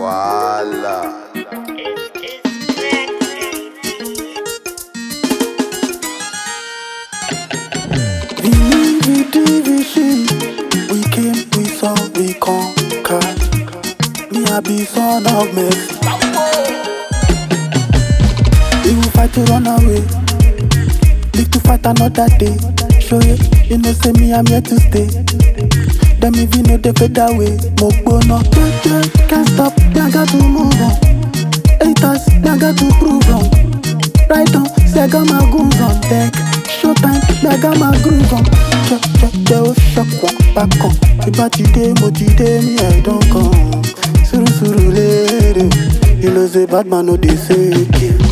Voila. Vini division, we came, we saw, we conquered. Me I be son of mercy. We will fight to run away, live to fight another day. Show you, you know say me I'm here to stay. Them if you know they fade away, mo gbóná. Yeah, yeah, can't stop, me I got to move on. Haters, me I got to prove wrong. Right on, say I got my goons on deck. Showtime, me I got my groove on. Check, check, they will shock one back on. Ìbá ti dé, mo ti dé, me I don't come. Suru suru lere, you know say bad man no dey fake you.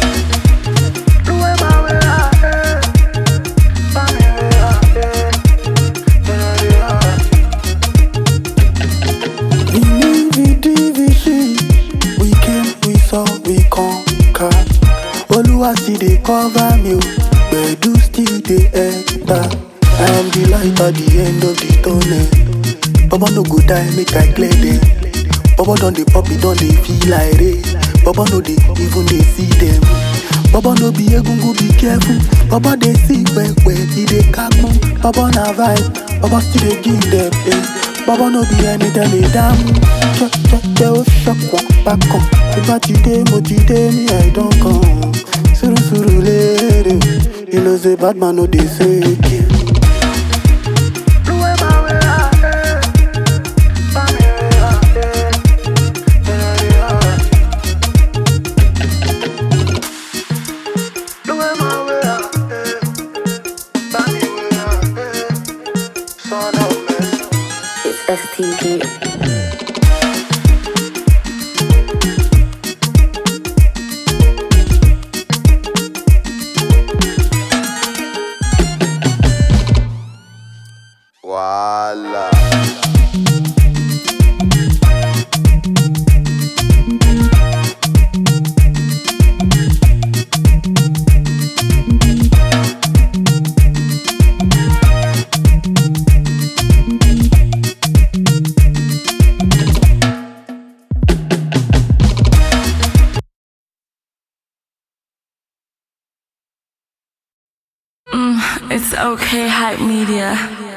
Vini vidi vision, we came, we saw, we conquered. Oluwa still dey cover me, o, gbedu still dey enter. I am the light at the end of the tunnel. Baba no go die, make I clear them. Baba don dey pop, it don dey feel like rain. Baba no dey even dey see them. Baba no be egungun, be careful. Baba dey see pepe, he dey kakun. Baba na vibe, Baba still dey give them. Eh. Baba no be ẹni tẹ́lẹ̀ dámú. Jẹ́jẹ́ ó ṣọ̀pọ̀ bákan. Ìbá ti dé, mo ti dé ní ẹ̀dán kan. Sùrùsùrù léèrè, you know say bad man no dey fake you. It's STG. Voila. It's okay, hype media.